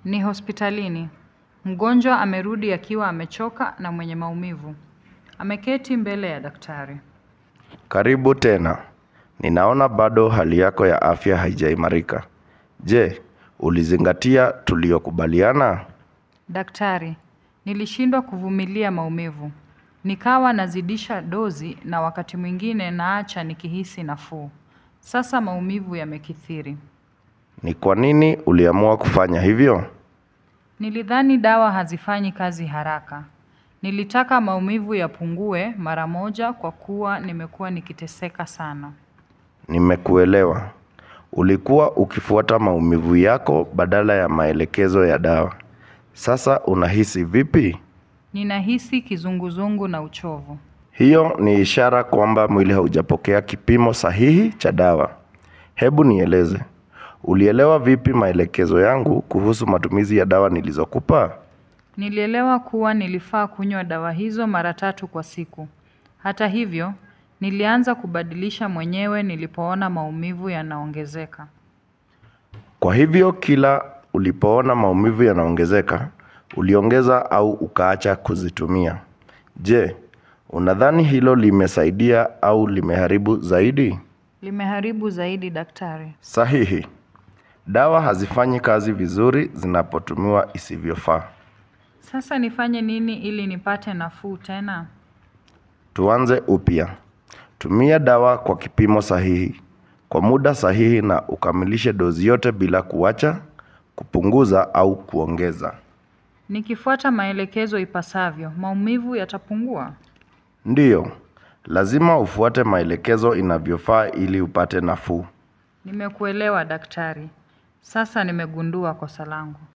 Ni hospitalini. Mgonjwa amerudi akiwa amechoka na mwenye maumivu. Ameketi mbele ya daktari. Karibu tena. Ninaona bado hali yako ya afya haijaimarika. Je, ulizingatia tuliyokubaliana? Daktari, nilishindwa kuvumilia maumivu. Nikawa nazidisha dozi na wakati mwingine naacha nikihisi nafuu. Sasa maumivu yamekithiri. Ni kwa nini uliamua kufanya hivyo? Nilidhani dawa hazifanyi kazi haraka. Nilitaka maumivu yapungue mara moja kwa kuwa nimekuwa nikiteseka sana. Nimekuelewa. Ulikuwa ukifuata maumivu yako badala ya maelekezo ya dawa. Sasa unahisi vipi? Ninahisi kizunguzungu na uchovu. Hiyo ni ishara kwamba mwili haujapokea kipimo sahihi cha dawa. Hebu nieleze. Ulielewa vipi maelekezo yangu kuhusu matumizi ya dawa nilizokupa? Nilielewa kuwa nilifaa kunywa dawa hizo mara tatu kwa siku. Hata hivyo, nilianza kubadilisha mwenyewe nilipoona maumivu yanaongezeka. Kwa hivyo kila ulipoona maumivu yanaongezeka, uliongeza au ukaacha kuzitumia. Je, unadhani hilo limesaidia au limeharibu zaidi? Limeharibu zaidi daktari. Sahihi. Dawa hazifanyi kazi vizuri zinapotumiwa isivyofaa. Sasa nifanye nini ili nipate nafuu tena? Tuanze upya. Tumia dawa kwa kipimo sahihi, kwa muda sahihi na ukamilishe dozi yote bila kuacha, kupunguza au kuongeza. Nikifuata maelekezo ipasavyo, maumivu yatapungua? Ndiyo, lazima ufuate maelekezo inavyofaa ili upate nafuu. Nimekuelewa daktari. Sasa nimegundua kosa langu.